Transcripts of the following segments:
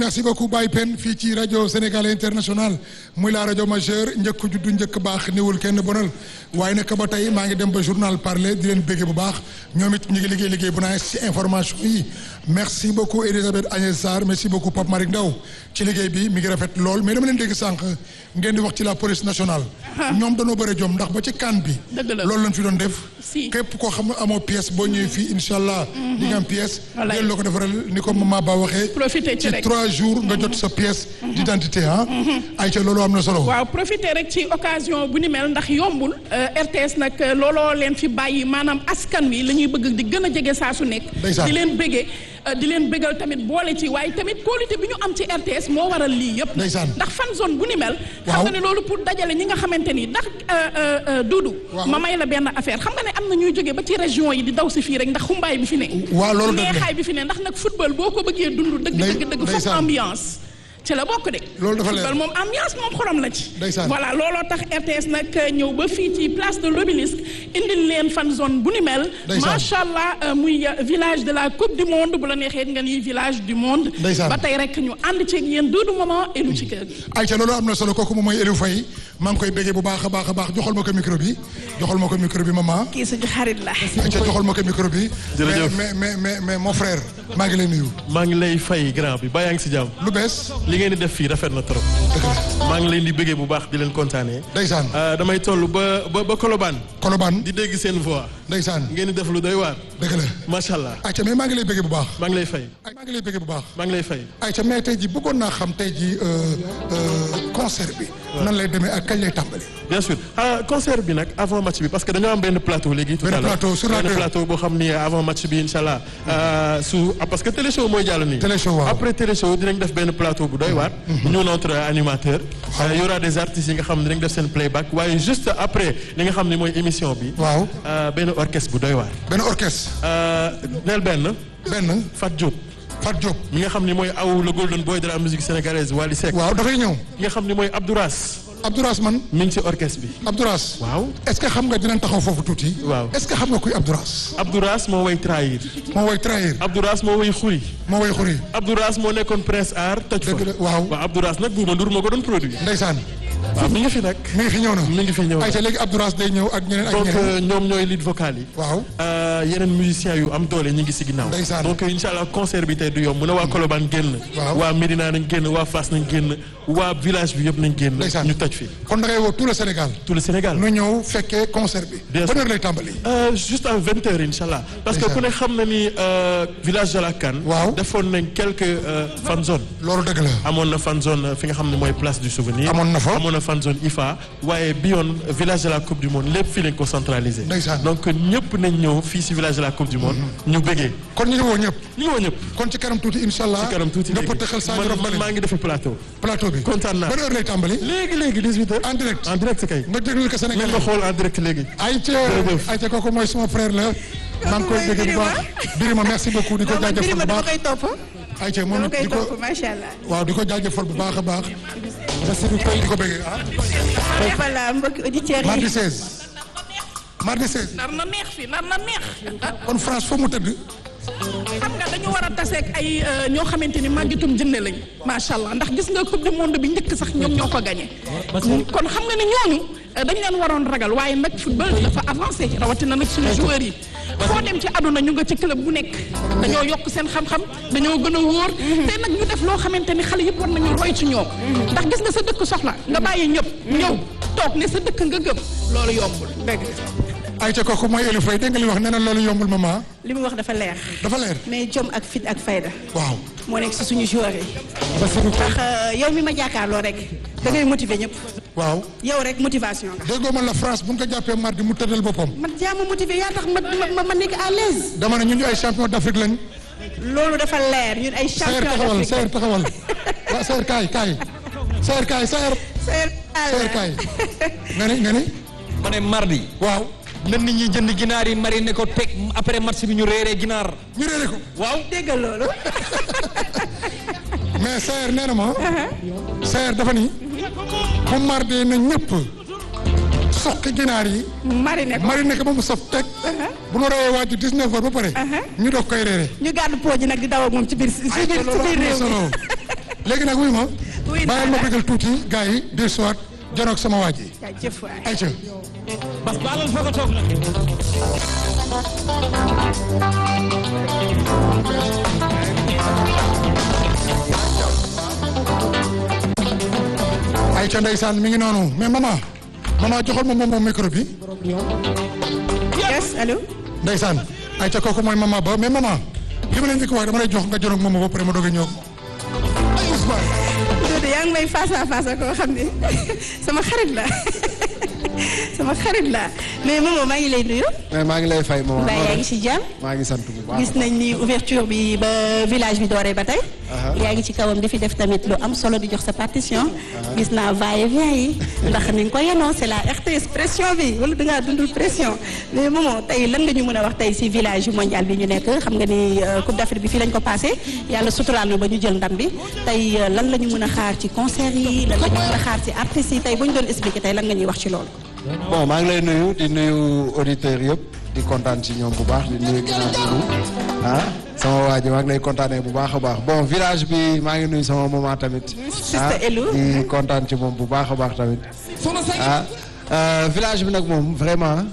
merci beaucoup Baye Pen fii ci rajo Sénégal international muy la rajo majeure njëkk juddu njëkk baax niwul kenn bonal waaye nag ba tey maa ngi dem ba journal parler di leen béggee bu baax ñoom it ñu ngi liggéey liggéey bu naaj ci information yi merci beaucoup Elisabeth Agnès Sarr merci beaucoup Pape Malick Ndaw ci liggéey bi mi ngi rafet lool mais dama leen dégg sànq ngeen di wax ci la police nationale. ñoom dañoo bëri jom ndax ba ci kan bi. dëgg la loolu lañ fi doon def. si képp koo xam ne amoo pièce boo ñëwee fii incha allah. di nga am pièce. Wallaay. ngeen la ko defaral ni ko maman Ba waxee. Profité ci ci rek. trois jours nga jot sa pièce. d'identité ah. ayca loolu am na solo. waaw profiter rek ci occasion bu ni mel ndax yombul euh, RTS nag euh, looloo leen fi bàyyi maanaam askan wi la ñuy bëgg di gën a jege saa su nekk. Ndeysaan. di leen bëggee euh, di leen bëggal tamit boole ci waaye tamit qualité bi ñu am ci RTS moo waral lii yëpp. Ndeysaan. ndax fan zone bu ni mel. xam Waaw. nga ne loolu pour dajale ñi nga xamante ni ndax Duudu. Waaw. ma may la benn affaire xam nga ne am na ñuy jógee ba ci région yi di daw si fii rek ndax xumbaay bi fi ne. waaw loolu dëgg la. neexaay bi fi ne ndax nag football boo ko bëggee dund. dëgg Ndey- dëgg dëgg foog ndeysaan. ambiance. ci la bokk de. Loolu dafa leer. football moom ambiance moom xorom la ci. Ndeysaan. voilà looloo tax RTS nag ñëw ba fii ci place de l'obélisque indil leen fan zone bu ni mel. Ndeysaan. macha allah euh, muy euh, village de la coupe du monde bu la neexee nga ni village du monde. Ndeysaan. ba tey rek ñu ànd ceeg yéen Doudou Maman et lu ci kër gi. ayca loolu am na solo kooku moom mooy Eliou Faye maa ngi koy béggee bu baax a baax a baax joxal ma ko micro bi joxal ma ko micro bi maman. kii suñu xarit la. ayca joxal ma ko micro bi. Jërëjëf. mais mais mais mais mon frère maa ngi lay nuyu. maa ngi lay fay grand bi baa yaa ngi si jàmm lu bees. li ngeen di def fii rafet na trop dëgg la maa ngi leen di bëggee bu baax di leen kontaanee ndeysaan Euh, damay toll ba ba ba Colobane Colobane di dégg seen voix ndeysaan ngeen di def lu doy waar dëgg la. macha allah ayca mais maa ngi lay béggee bu baax. maa ngi lay fay ay maa ngi lay béggee bu baax. maa ngi lay fay ayca mais tey ji bëggoon naa xam tey ji euh, euh, concert bi. nan lay demee ak kañ lay tàmbali. bien sûr ah concert bi nag avant match bi parce que dañoo am benn plateau léegi tout Benn à l'heure plateau sur la benn deux. plateau boo xam ni avant match bi incha allah euh, su ah, parce que télé show mooy jàll nii Télé show, waaw. après télé show dinañ def benn plateau bu doy waar ñu notre animateur Euh, y aura des artistes yi nga xam ne dinañ def seen playback waaye juste après li nga xam ne mooy émission bi waaw euh, benn orchestre bu doy waar benn orchestre. Euh, neel benn benn Fat Diop Fat Diop. mi nga xam ni mooy aw le golden boy de la musique sénégalaise Wally Seck waaw dafay ñëw. ki nga xam ni mooy Abdouras Abdouras man mi ngi ci orchestre bi Abdouras. waaw est-ce que xam nga dinañ taxaw foofu tuuti. Waaw. est-ce que xam nga kuy Abdouras. Abdouras moo way trahir moo woy trahir. Abdouras moo way xuri moo woy xuri. Abdouras moo nekkoon Prince Art toj fa Dëgg la, waaw. waaw Abdouras nag Buuba Ndour moo ko doon produit ndeysaan. waaw mi ngi fi nag mi ngi fi ñëw na. mi ngi fi ñëw ayca léegi Abdouras day ñëw ak ñeneen ak donc ñeneen. euh, ñoom ñooy lead vocal yi waaw. Euh, yeneen musiciens yu am doole ñu ngi si ginnaaw Ndeysaan. donc incha allah concert bi tey du yomb mu ne waa Colobane génn Waaw. waa Médina nañ génn waa Fass nañ génn waa village bi yëpp nañ génn Ndeysaan. ñu toj fi kon da ngay woo tout le Sénégal. tout le Sénégal nu ñëw fekkee concert bi. Bien ban sûr. heure lay tàmbali. Euh, juste à vingt heures incha allah parce que Ndeysaan. ku ne xam na ni euh, village de la Canne Waaw. defoon nañ quelques euh, fan zone loolu dëgg la. amoon na fan zone euh, fi nga xam ne mooy place du souvenir Amoon na fa. amoon na fan zone IFA waaye bi yoon euh, village de la coupe du monde lépp fii lañ ko centralisé Ndeysaan. donc ñëpp nañ ñëw fii si village de la coupe du monde ñu bëggee kon ñu ngi woo ñëpp. ñu ngi woo ñëpp kon ci kanam tuuti incha allah. ci kanam tuuti nga léegi pëtëxal Sadio man man Rafa maa ngi defi plateau plateau bi. kontaan naa ban heure lay tàmbali. léegi léegi 18 heures en direct. en direct kay nga déglu ko Sénégal. ngeen ma xool en direct léegi ayca Jërëjëf. ayca kooku mooy suma frère la. maa ngi koy mooy bëgg bu baax. Birima merci beaucoup di ko non man jaajëfal Birima bu dama baax. koy topp. ayca moom dama it koy di ko topp macha allah. waaw di ko jaajëfal bu baax a baax. merci beaucoup di ko bëggee ah. voilà mbokki auditeurs mardi yi. 16. mardi 16. nar na neex fi nar na neex. kon France foo mu tëdd. xam nga dañu war a taseeg ay euh, ñoo xamante ni màggitum jënde lañ macha allah ndax gis nga coupe du monde bi njëkk sax ñoom ñoo ko gagné. kon xam nga ni ñooñu euh, dañ leen waroon ragal waaye nag football dafa avancé rawatina nag suñu joueurs yi. foo dem ci àdduna ñu nga ci club bu nekk dañoo yokk seen xam-xam dañoo gën a wóor. te nag ñu def loo xamante ni xale yëpp war nañu roy ci ñoom. ndax gis nga sa dëkk soxla nga bàyyi ñëpp. ñëw toog ne sa dëkk nga gëm loolu yombul. dëgg ayca kooku mooy Eliou Faye dégg nga li wax nee na loolu yombul maman. li mu wax dafa leer. dafa leer. mais jom ak fit ak fayda. waaw. moo nekk si suñu joueurs yi. merci beaucoup. ndax euh, yow mi ma jàkkaarloo rek. da ngay motiver ñëpp. waaw. yow rek motivation nga. déggoo ma la France bu ñu ko jàppee mardi mu tëddal boppam. man yaa ma motiver yaa tax ma ma ma nekk à l'aise dama ne ñun ñu ay champion d'Afrique lañ. loolu dafa leer ñun ay Sayer champion taxawal d'Afrique. Sayer taxawal. waaw Sayer kaay kaay. Sayer kaay Sayer. Sayer Sayer kaay. nga ni nga ni. ma ne mardi waaw. na nit ñi jënd ginaar yi mariner ko teg après match bi ñu réeree ginaar ñu réeré ko. waaw déggal loolu. mais Sayer nee na ma. Sayer dafa ni. bu mardi na ñëpp. soqi ginaar yi. mariné ko marine ko ba mu saf teg. bu nu rawee waaju 19 heures ba pare. ñu doog koy réeré. ñu gàddu poo ji nag di daw ak moom ci biir ci biir ci loolu am biir na réew solo. mi léegi nag wuy ma Wuy naa bàyyil ma la. bëggal tuuti gars yi de soit janoog sama waa ji jaajëf waay. ayca bas baalal foog a toog nag ayca ndeysaan mi ngi noonu mais maman maman joxal ma moom moom micro bi yes allo. ndeysaan ayca kooku mooy maman ba mais maman li ma leen njëkk wax dama lay jox nga janoog moom ba pare ma doog a ñëw ay Ousmane Doudou yaa ngi may face à face ak koo xam ne sama xarit la sama xarit la mais moom maa ngi lay nuyu. mais maa ngi lay fay moom. mbaa yaa ngi ci jàmm. maa ngi sant bu baax. gis nañ ni ouverture bi ba village bi dooree ba tey. yaa ngi ci kawam di fi def tamit lu am solo di jox sa partition. gis naa va et vient yi ndax ni nga ko yenoo c'est la RTS pression bi wala da ngaa dundul pression mais moomoo tey lan nga ñu mën a wax tey si village yu mondial bi ñu nekk xam nga ni euh, Coupe d'Afrique bi fii lañ ko passé yàlla suturaal ñu ba ñu jël ndam bi tey euh, lan la ñu mën a xaar ci concert yi lan la ñu mën a xaar ci artistes yi tey bu ñu doon expliquer tey lan nga ñuy wax ci loolu. bon maa ngi lay nuyu di nuyu auditeurs yëpp di kontaan ci ñoom bu baax di nuyu ginnaaw Doudou ah sama waa ji maa ngi lay kontaanee bu baax a baax bon village bi maa ngi nuyu sama maman tamit. Sister Elou. di kontaan ci moom bu baax a baax tamit. ah euh, village bi nag moom vraiment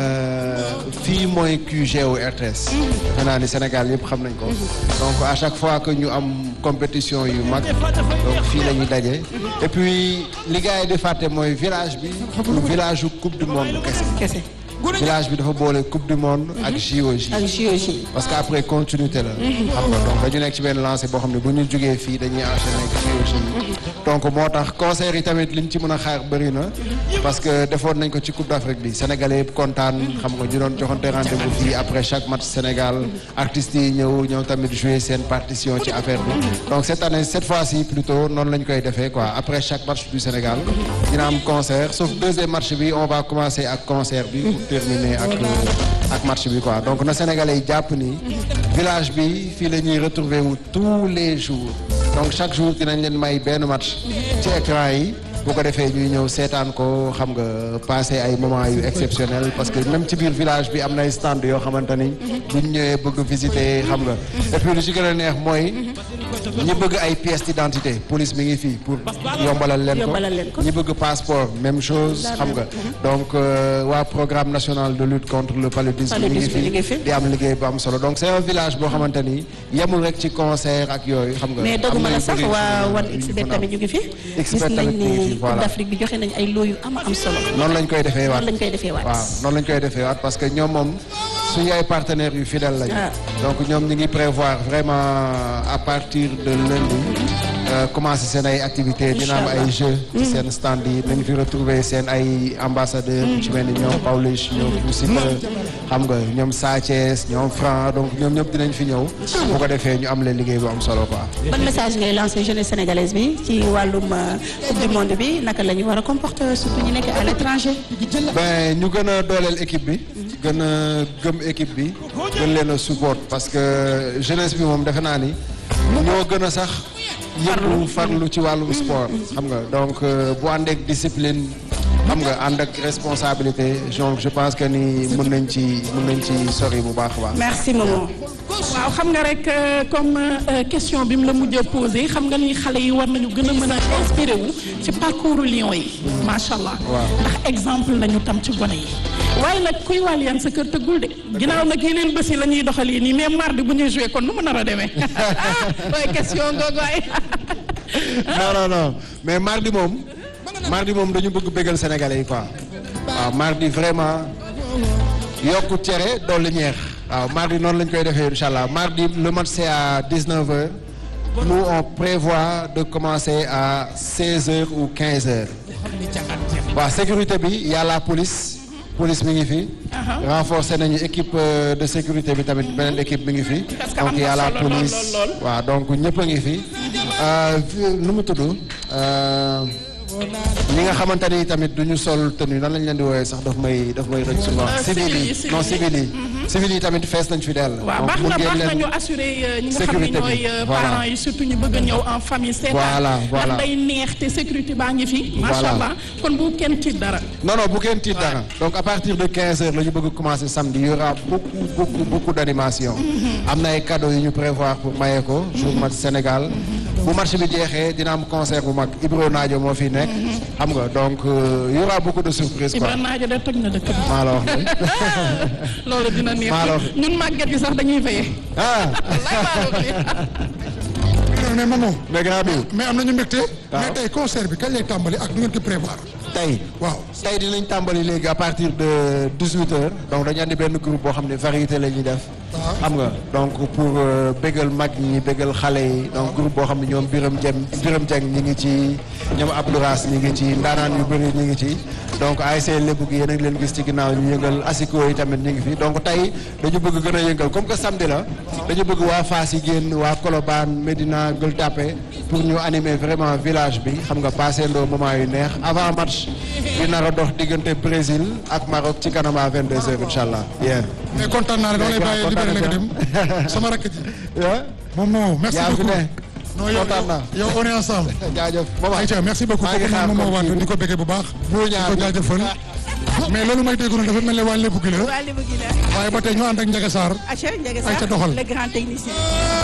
euh, fii mooy QG wu RTS. defe naa ni Sénégal yëpp xam nañ ko. donc à chaque fois que ñu am compétition yu mag. donc fii la ñuy daje. et puis li gars yi di fàtte mooy village bi. du village yu coupe du monde kese. kese village bi dafa boole coupe du monde. ak JOJ. ak JOJ. parce que après continuité la. xam nga donc dañu nekk ci benn lancé boo xam ne bu ñu jógee fii dañuy enchaîner ak JOJ yi. donc moo tax concert yi tamit liñ ci mën a xaar bëri na. parce que defoon nañ ko ci coupe d'Afrique bi sénégalais yëpp kontaan xam nga ñu doon joxante rendez-vous fii après chaque match Sénégal artistes yi ñëw ñëw tamit jouer seen partition ci affaire bi. donc cette année cette fois-ci plutôt noonu lañ koy defee quoi après chaque match du Sénégal dina am concert sauf deuxième match bi on va commencer ak concert bi. pour terminer ak ak match bi quoi donc na sénégalais yi jàpp ni. village bi fii la ñuy retrouver wu tous les jours donc chaque jour dinañ leen may benn match ci écran yi bu ko defee ñuy ñëw seetaan ko xam nga passer ay moments yu exceptionnels parce que même ci biir village bi am na ay stand yoo xamante ni buñ ñëwee bëgg visiter xam nga et puis lu ci gën a neex mooy ñi bëgg ay pièces d'identité police mi ngi fii pour yombalal leen ko Yombalal leen ko. ñi bëgg passeport même chose xam nga donc euh, waa programme national de lutte contre le paludisme mi ngi Paludisme mi ngi fi. fii di am liggéey bu am solo donc c'est un village boo xamante ni yemul rek ci concert ak yooyu xam nga. mais am doguma na la yu sax bëri waa yu wan ñu xbet mën a am. tamit ñu ngi fi gis XBET nañ tamit ñu ngi fi, ni voilà. Coupe d'Afrique bi joxe nañ ay loo yu am am solo noonu lañ koy defee waat noonu lañ koy defee waat waaw noonu lañ koy defee waat parce que ñoom moom suñu ay partenaires yu fidèles lañu. Ah. donc ñoom ñu ngi prévoir vraiment à partir de lundi euh, commencer seen ay activités dina am ay jeux ci seen stand yi nañu fi retrouver seen ay ambassadeurs yu ci mel ni ñoom Pawlish ñoom Boussika xam nga ñoom Sa Thiès ñoom Franc donc ñoom ñëpp dinañ fi ñëw bu ko defee ñu am leen liggéey bu am solo quoi ban message ngay lancer jeunesse sénégalaise bi ci wàllum euh, coupe du monde bi naka la ñu war a comporter surtout ñu nekk à l'étranger ben ñu gën a dooleel équipe bi gën a gëm équipe bi gën leen a support parce que jeunesse bi moom defe naa ni ñoo gën a sax yëngu farlu ci wàllum sport xam nga donc euh, bu ànd ak discipline xam nga ànd ak responsabilité donc je pense que ni mën nañ ci mën nañ ci sori bu baax a baax merci Momo waaw xam nga rek euh, comme euh, question bi mu la mujjee posé xam nga ni xale yi war nañu gën a mën a inspiré wu ci parcours Lions yi macha allah. Waaw. ndax exemple lañu tam ci gone yi. waaye nag kuy wàll yan sa kër tëggul de ginnaaw nag yeneen bés yi la ñuy doxalee nii mais mardi bu ñuy joué kon nu mu nar a demee waaye question googu ay non non non mais mardi moom mardi moom dañu bëgg bégal sénégalais yi quoi waaw mardi vraiment yokku cere dolli ñeex waaw mardi noonu lañ koy defee incha allah mardi le match c'est à 19h nous on prévoit de commencer à 16h ou 15h waaw sécurité bi y a la police police mi ngi fi renforcer nañu équipe euh, de sécurité bi tamit beneen équipe mi ngi fi Parce que donc am y a na la solo lool, police lool, lool. waaw donc ñëpp a ngi fi Euh, vi- nu mu tudd euh, ñi nga xamante ni tamit du ñu sol tenue nan lañ leen di woowee sax daf may daf may rëcc souvent Euh, civil civil yi, yi civil non yi. civil yi civil yi tamit fees nañ fi dell waaw donc baax mun na ngeen baax na leen- ñu assuré euh, ñi nga xam ne sécurité bi, ñooy euh, voilà. parents yi surtout ñu bëgg a ñëw en famille seetaan Voilà, voilà. ndax day neex te sécurité baa ngi fi macha Voilà. allah kon bu kenn tiit dara non non bu kenn tiit dara donc à partir de 15 heures la ñu bëgg commencer samedi il y aura beaucoup beaucoup beaucoup d'animation am na ay cadeaux yu ñu prévoir pour maye ko jour match Sénégal bu match bi jeexee dina am concert bu mag Ibro Naajo moo fi nekk xam nga donc euh, y aura beaucoup de surprises quoi Ibrahima Naajo de toj na dëkk bi maa la wax ni loolu dina neex Maa la wax. ñun màgget yi sax dañuy veillé ah wallaay maa la wax nii. mais Momo mais grand bi mais am nañu mbégte. mais tey concert bi kañ lay tàmbali ak nu ngeen ko prévoir. tey waaw tey dinañ tàmbali léegi à partir de 18 heures donc dañu andi benn groupe boo xam ne variété la ñuy def xam nga donc pour euh, bégal mag ñi bégal xale yi donc groupe boo xam ne ñoom Biram Jem Biram Dieng ñi ngi ci ñoom Abdouras ñi ngi ci ndaanaan yu bëri ñi ngi ci donc ASC Lébu gi yéen a ngi leen gis ci ginnaaw ñu yëngal asiko yi tamit ñi ngi fi donc tey dañu bëgg gën a yëngal comme que samedi la dañu bëgg waa Fass yi génn waa Colobane Médina Gueule Tapée pour ñu animer vraiment village bi xam nga passé ndoo moment yu neex avant match bi nar a dox diggante Brésil ak Maroc ci kanam à 22h incha allah. bien. mais kontaan naa ne dama lay bàyyi libéré la nga dem sama rakk ji moom moo merci yaa fi beaucoup ne. non yow kontaan naa. yow on est ensemble jaajëf moom Aïcha merci beaucoup maa ngi kooku xaar moom moo kon waat kii di ko béggee bu baax bu di ñaar ko bi. jaajëfal mais loolu may dégg noonu dafa mel ne waa lépp gi la waa Lébu gi la waaye ba tey ñu ànd ak Ndiaga Sarr Acha Ndiaga Aïcha Sarr doxal. le grand technicien